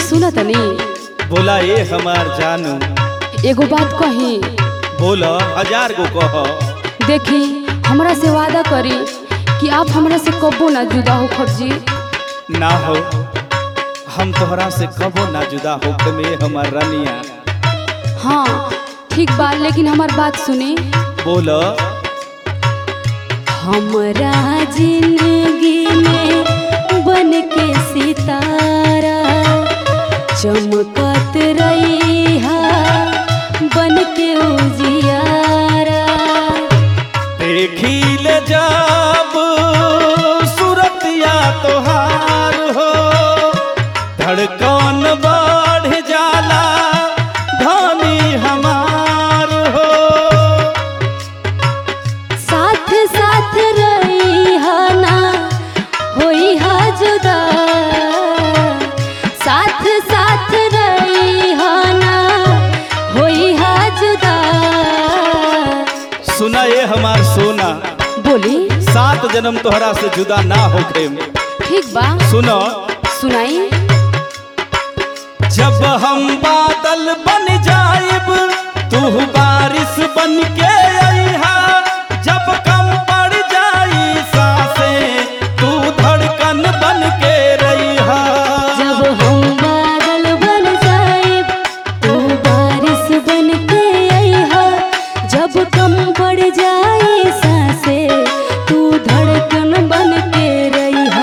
सुन तनी बोला ए हमार जानू एगो बात कही बोला हजार गो कह देखी हमरा से वादा करी कि आप हमरा से कबो ना जुदा हो खबजी ना हो हम तोहरा से कबो ना जुदा होके में हमार रानिया हाँ ठीक बा लेकिन हमार बात सुनी बोला हमरा जिंदगी में बन के सितारा चमकत रही बन के उजियारा देखी ले जब सूरतिया तोहार हो धड़कन बढ़ जाला धनी हमार हो साथ साथ रही ना होई हा जुदा साथ साथ रही ना होई हा जुदा सुना ये हमार सोना बोली सात जन्म तोहरा से जुदा ना होके ठीक बा सुनो सुनाई जब हम बादल बन जाइब तू बारिश बन के अइहा जब कम पड़ जाई सांसे तू धड़कन बन के रहिहा जब हम बादल बन जाए तू बारिश बन के अइहा जब कम पड़ जाए सांसे तू धड़कन बन के रहिहा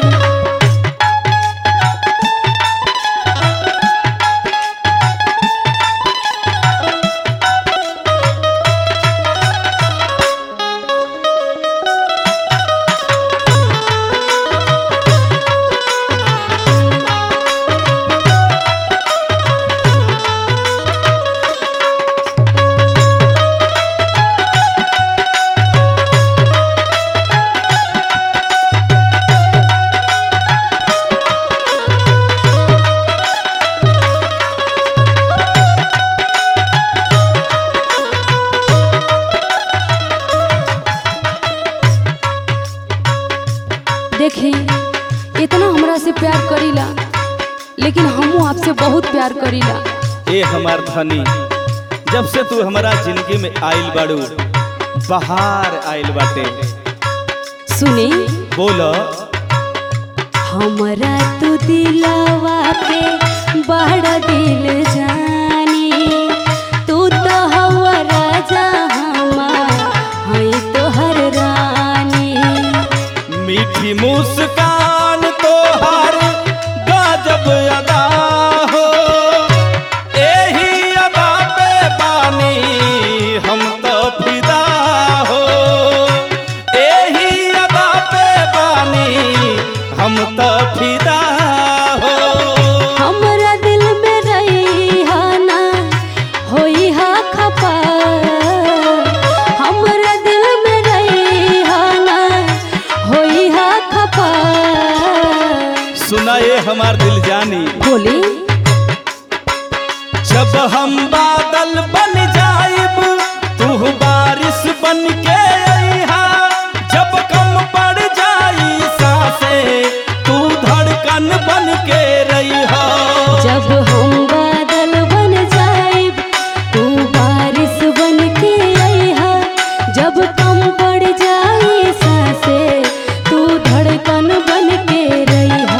देखी इतना हमरा से प्यार करीला लेकिन हमू आपसे बहुत प्यार करीला ए हमार धनी जब से तू हमारा जिंदगी में आइल बाड़ू बाहर आइल बाटे सुनी बोलो हमरा तू दिलवा पे बड़ा दिल जानी तू तो हवा राजा हमार हई तोहर रानी मीठी मुस्कान तोहर गजब अदा हो एही अदा पे बानी हम तो फिदा हो एही अदा पे बानी हम तो फिदा हो हमरा दिल में रही हा ना होई हा खपा हमरा दिल में रही हा ना होई हा खपा सुना ये हमार दिल जानी बोली जब हम बादल बन जाइब तू बारिश बन के अइहा जब कम पड़ जाई सांसे तू धड़कन बन के रहिहा जब हम बादल बन जाइब तू बारिश बन के अइहा जब कम पड़ जाई सांसे तू धड़कन बन के रहिहा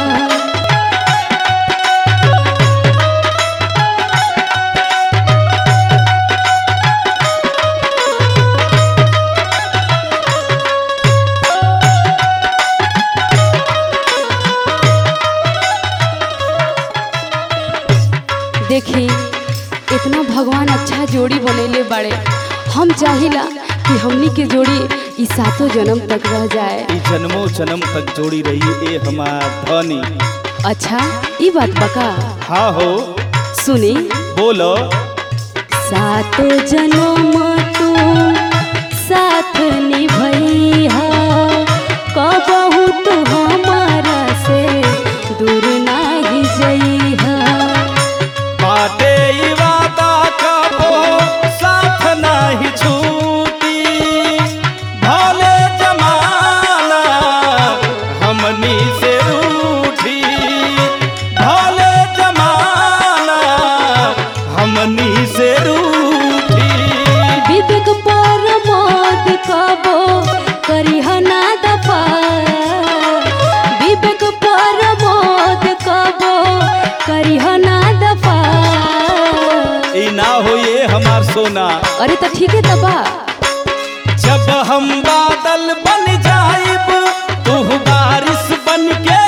देखी इतना भगवान अच्छा जोड़ी बनैले बाड़े हम चाहिला कि हमनी के जोड़ी ई सातों जन्म तक रह जाए ई जन्मों जन्म तक जोड़ी रही ए हमार धनी अच्छा ई बात बका हाँ हो सुनी बोलो सातों जन्म तू साथ निभैहा कबहू तू हमारा से दूर नाही जइहा बाटे ई वादा कबो साथ नाही छूटी भले जमाना हमनी से रूठी भले जमाना ई ना होए हमार सोना अरे तो ठीक है तबा जब हम बादल बन जाइब तू बारिश बन के